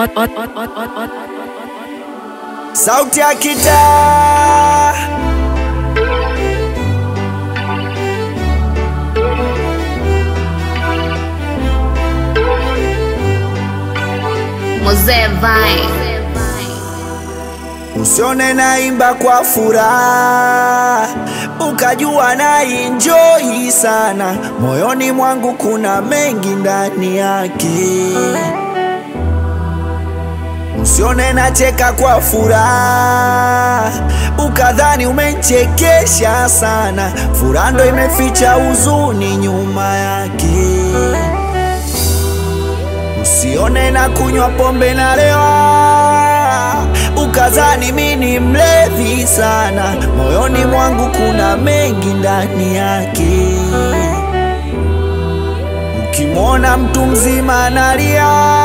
Sauti ya kitaa Mzee Vine. Usione naimba kwa furaha ukajua na enjoy sana, moyoni mwangu kuna mengi ndani yake. Usione nacheka kwa furaha ukadhani umechekesha sana, furaha ndo imeficha huzuni nyuma yake. Usione na kunywa pombe na lewa ukazani mi ni mlevi sana, moyoni mwangu kuna mengi ndani yake. Ukimwona mtu mzima analia,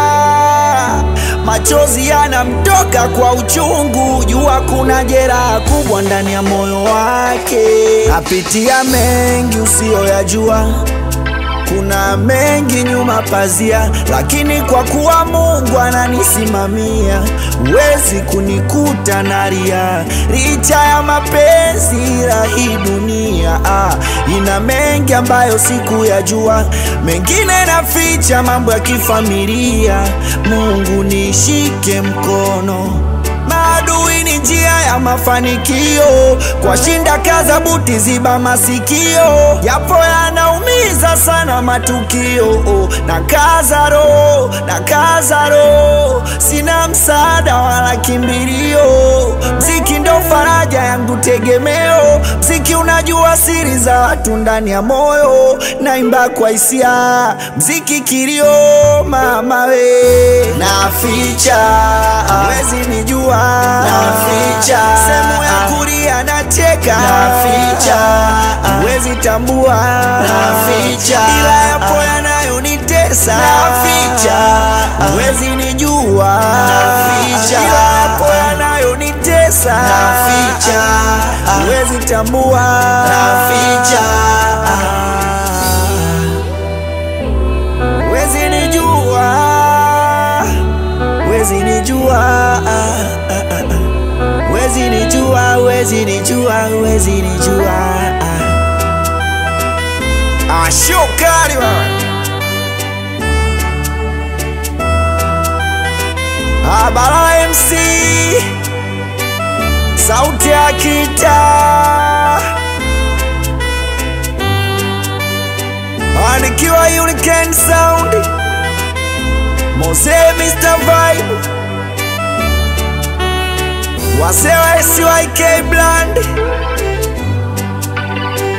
machozi yanamtoka kwa uchungu, jua kuna jeraha kubwa ndani ya moyo wake. Apitia mengi usiyoyajua kuna mengi nyuma pazia, lakini kwa kuwa Mungu ananisimamia, huwezi kunikuta nalia. Licha ya mapenzi ya hii dunia, ah, ina mengi ambayo sikuyajua, mengine naficha, mambo ya kifamilia. Mungu nishike mkono Maadui ni njia ya mafanikio, kwa shinda kaza buti, ziba masikio, japo yanaumiza sana matukio. Oh, na kaza roho, na kaza roho, sina msaada wala kimbilio. Mziki ndo faraja yangu, tegemeo. Mziki unajua siri za watu ndani ya moyo, naimba kwa hisia, mziki kilio, mama we, naficha wezi nijua naficha sehemu ya kulia nacheka naficha huwezi tambua naficha ila yapo yanayonitesa naficha huwezi nijua naficha ila yapo yanayonitesa naficha huwezi tambua naficha huwezi nijua huwezi nijua huwezi nijua huwezi nijua huwezi nijua Ah, shukari wewe Ah, Balala MC sauti ya kitaa Ah, nikiwa Unican Sound Mose Mr. Vibe Wase wa SYK Bland